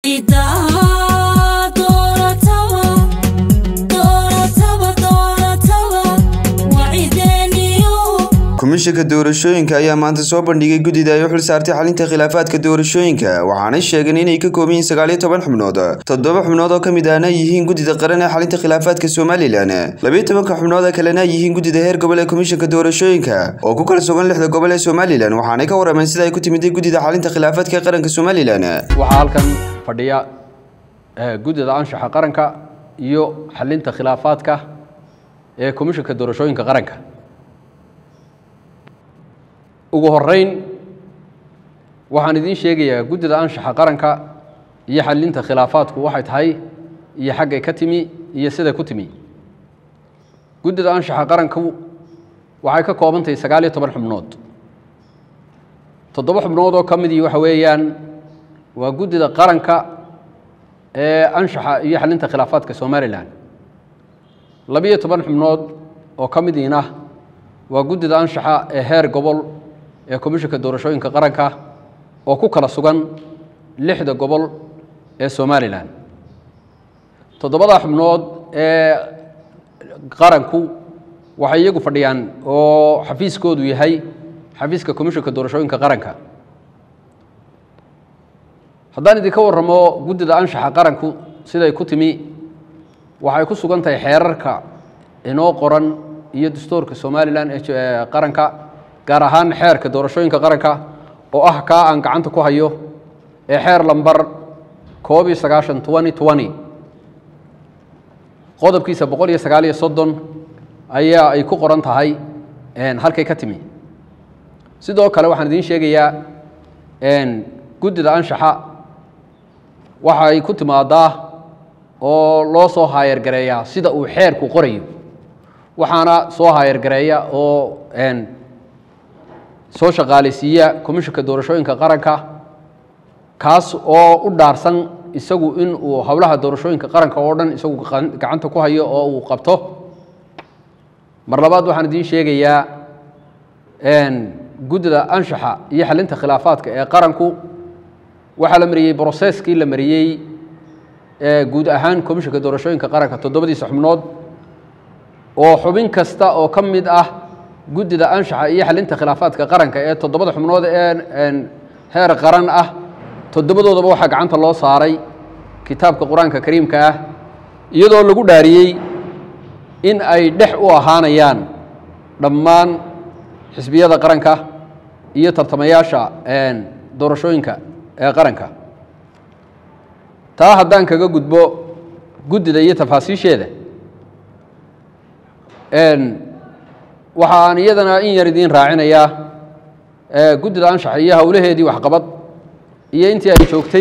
komishanka doorashooyinka ayaa maanta soo bandhigay guddida ay u xil saartay xalinta khilaafaadka doorashooyinka waxaanay sheegeen inay ka kooban yihiin sagaal iyo toban xubnood toddoba xubnood oo ka mid ahna yihiin guddida qaran ee xalinta khilaafaadka somalilan labiyo tobanka xubnood ee kalena yihiin guddida heer gobol ee komishanka doorashooyinka oo ku kala sugan lixda gobol ee somalilan waxaanay ka warameen sida ay ku timiday guddida xalinta khilaafaadka ee qaranka somalilan waxaa halkan fadhiya guddida anshaxa qaranka iyo xalinta khilaafaadka ee komishanka doorashooyinka qaranka ugu horeyn waxaan idiin sheegayaa guddida anshaxa qaranka iyo xalinta khilaafaadku waxay tahay iyo xaggay ka timi iyo siday ku timi guddida anshaxa qaranku waxay ka kooban tahay sagaal iyo toban xubnood toddoba xubnood oo ka midii waxa weeyaan waa guddida qaranka ee anshaxa iyo xalinta khilaafaadka somalilan labiyo toban xubnood oo ka midiina waa guddida anshaxa ee heer gobol ee komishanka doorashooyinka qaranka oo ku kala sugan lixda gobol ee somalilan toddobadaa xubnood ee qaranku waxay iyagu fadhiyaan oo xafiiskoodu yahay xafiiska komishanka doorashooyinka qaranka haddaan idinka warramo guddida anshaxa qaranku siday ku timi waxay ku sugan tahay xeerarka inoo qoran iyo dastuurka somalilan ee qaranka gaar ahaan xeerka doorashooyinka qaranka oo ah kaa aan gacanta ku hayo ee xeer lambar koob iyo sagaashan twenty twenty qodobkiisa boqol iyo sagaal iyo soddon ayaa ay ku qoran tahay halkay ka timi sidoo kale waxaan idiin sheegayaa guddida anshaxa waxay ku timaadaa oo loo soo haayargareeyaa sida uu xeerku qorayo waxaana soo haayargareeya oo soo shaqaalaysiiya komishanka doorashooyinka qaranka kaas oo u dhaarsan isagu in uu howlaha doorashooyinka qaranka oo dhan isagu gacanta ku hayo oo uu qabto mar labaad waxaan idiin sheegayaa guddida anshaxa iyo xalinta khilaafaadka ee qaranku waxaa la mariyey broseskii la mariyey guud ahaan komishanka doorashooyinka qaranka toddobadiisa xubnood oo xubin kasta oo ka mid ah guddida anshaxa iyo xalinta khilaafaadka qaranka ee toddobada xubnood ee heer qaran ah toddobadoodaba waxaa gacanta loo saaray kitaabka qur-aanka kariimka ah iyadoo lagu dhaariyey in ay dhex u ahaanayaan dhammaan xisbiyada qaranka iyo tartamayaasha doorashooyinka ee qaranka taa haddaan kaga gudbo guddida iyo tafaasiisheeda waxaan iyadana in yar idiin raacinayaa guddida anshaxa iyo howlaheedii waxqabad iyo intii ay joogtay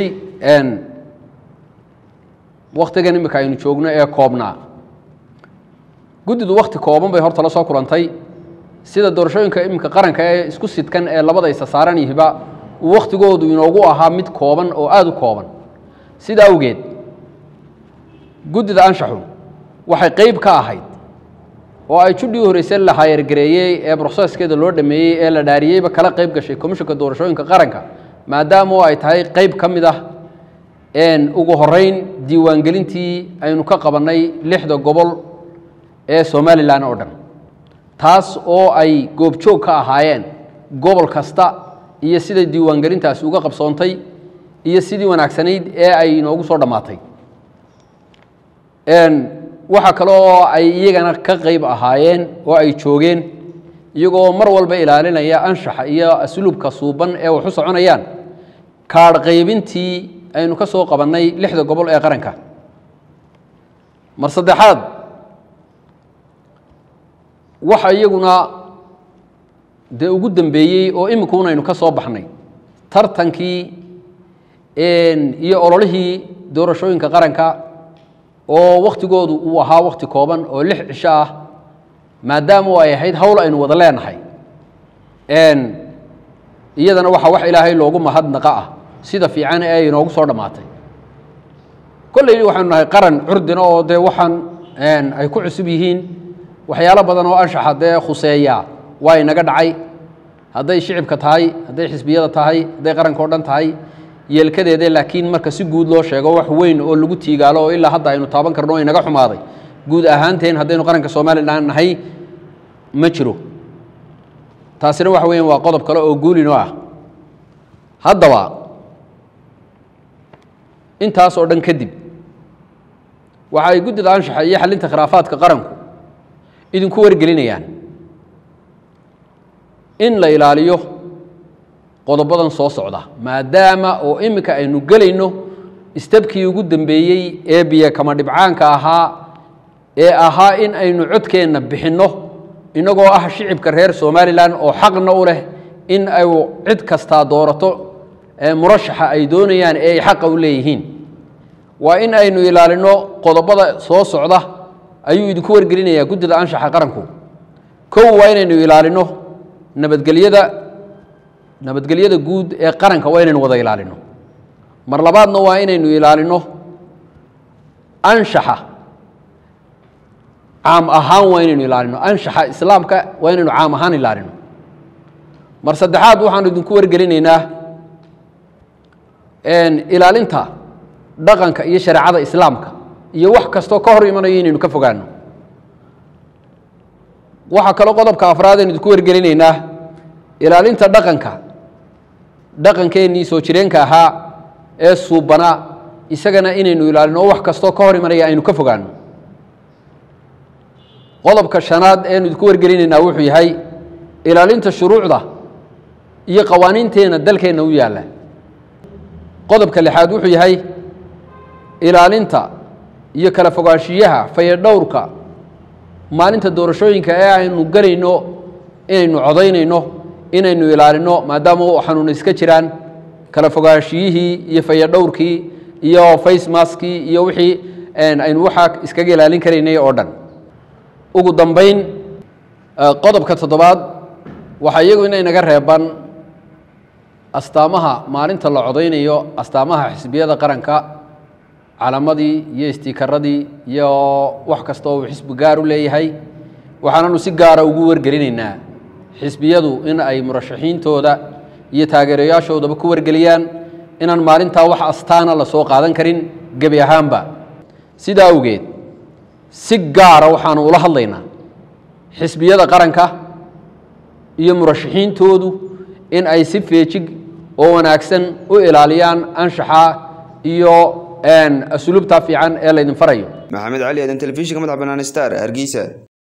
waktigan imika aynu joogno ee koobnaa guddidu wakti kooban bay horta la soo kulantay sida doorashooyinka iminka qaranka ee isku sidkan ee labada isa saaran yihiba uu wakhtigoodu inoogu ahaa mid kooban oo aada u kooban sida awgeed guddida anshaxu waxay qeyb ka ahayd oo ay judhii horeyse la haayargareeyey ee broseskeeda loo dhameeyey ee la dhaariyeyba kala qeyb gashay komishanka doorashooyinka qaranka maadaama ay tahay qeyb ka mid ah ugu horeyn diiwaangelintii aynu ka qabannay lixda gobol ee somalilan oo dhan taas oo ay goobjoog ka ahaayeen gobol kasta iyo siday diiwaangelintaasi uga qabsoontay iyo sidii wanaagsanayd ee ay inoogu soo dhammaatay waxaa kale oo ay iyagana ka qeyb ahaayeen oo ay joogeen iyagoo mar walba ilaalinaya anshaxa iyo asluubka suuban ee wax u soconayaan kaadh qaybintii aynu ka soo qabannay lixda gobol ee qaranka mar saddexaad waxa iyaguna dee ugu dambeeyey oo imikuun aynu ka soo baxnay tartankii iyo ololihii doorashooyinka qaranka oo wakhtigoodu uu ahaa wakhti kooban oo lix cisho ah maadaama ay ahayd howl aynu wada leenahay iyadana waxaa wax ilaahay loogu mahadnaqa ah sida fiican ee ay inoogu soo dhammaatay kolley waxaynu nahay qaran curdina oo dee waxaan ay ku cusub yihiin waxyaalo badan oo anshaxa dee khuseeya waa inaga dhacay hadday shicibka tahay hadday xisbiyada tahay hadday qaranka o dhan tahay yeelkadeeda laakiin marka si guud loo sheego wax weyn oo lagu tiigaalo oo ilaa hadda aynu taaban karno o inaga xumaaday guud ahaanteen haddaynu qaranka somalilan nahay ma jiro taasina waxa weeyaan waa qodob kale oo guulino ah haddaba intaas oo dhan kadib waxa ay guddida anshaxa iyo xalinta khilaafaadka qaranku idinku wargelinayaan in la ilaaliyo qodobadan soo socda maadaama oo iminka aynu gelayno istabkii ugu dambeeyey ee biyo kama dhibcaanka ahaa ee ahaa in aynu codkeenna bixinno innagoo ah shicibka reer somalilan oo xaqna u leh in ay cid kastaa doorato murashaxa ay doonayaan ee ay xaqa u leeyihiin waa in aynu ilaalino qodobada soo socda ayuu idinku wargelinayaa guddida anshaxa qaranku kow waa inaynu ilaalino nabadgelyada nabadgelyada guud ee qaranka waa inaynu wada ilaalino mar labaadna waa inaynu ilaalino anshaxa caam ahaan waa inaynu ilaalino anshaxa islaamka waa inaynu caam ahaan ilaalino mar saddexaad waxaanu idinku wargelinaynaa ilaalinta dhaqanka iyo shareecada islaamka iyo wax kastoo ka hor imanayo inaynu ka fogaano waxaa kaloo qodobka afraad aynu idinku wargelinaynaa ilaalinta dhaqanka dhaqankeennii soo jireenka ahaa ee suubanaa isagana inaynu ilaalino oo wax kastoo ka hor imanaya aynu ka fogaano qodobka shanaad eenu idinku wargelinaynaa wuxuu yahay ilaalinta shuruucda iyo qawaaniinteenna dalkeenna u yaalla qodobka lixaad wuxuu yahay ilaalinta iyo kala fogaanshiyaha fayadhowrka maalinta doorashooyinka ee aynu gelayno inaynu codaynayno inaynu ilaalino maadaama xanuuna iska jiraan kala fogaanshiyihii iyo fayadhowrkii iyo facemaskii iyo wixii aynu waxaa iskaga ilaalin karaynay oo dhan ugu dambayn qodobka toddobaad waxaa iyagu inaynaga reeban astaamaha maalinta la codaynayo astaamaha xisbiyada qaranka calaamadii iyo istikaradii iyo wax kasta oo uu xisbi gaar u leeyahay waxaananu si gaara ugu wargelinaynaa xisbiyadu in ay murashaxiintooda iyo taageerayaashoodaba ku wargeliyaan inaan maalintaa wax astaana la soo qaadan karin gebi ahaanba sidaa awgeed si gaara waxaanu ula hadlaynaa xisbiyada qaranka iyo murashaxiintoodu in ay si feejig oo wanaagsan u ilaaliyaan anshaxa iyo asluubta fiican ee laydin farayo maxamed cali aadan telefishinka madaxa bannaan star hargeysa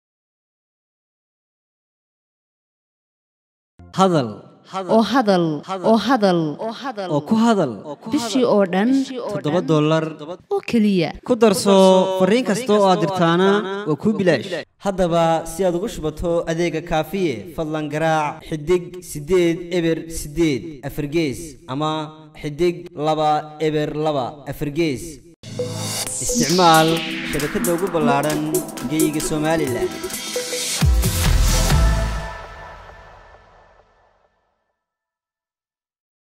hadal oo hadal oo hadal oo ku hadal bishii oo dhan toddoba dollar oo keliya ku darso fariin kasta oo aad dirtaana waa kuu bilaash haddaba si aad ugu shubato adeega kaafiye fadlan garaac xidig siddeed eber siddeed afargees ama xidig laba eber laba afargees isticmaal shabakadda ugu ballaadhan geeyiga somalilan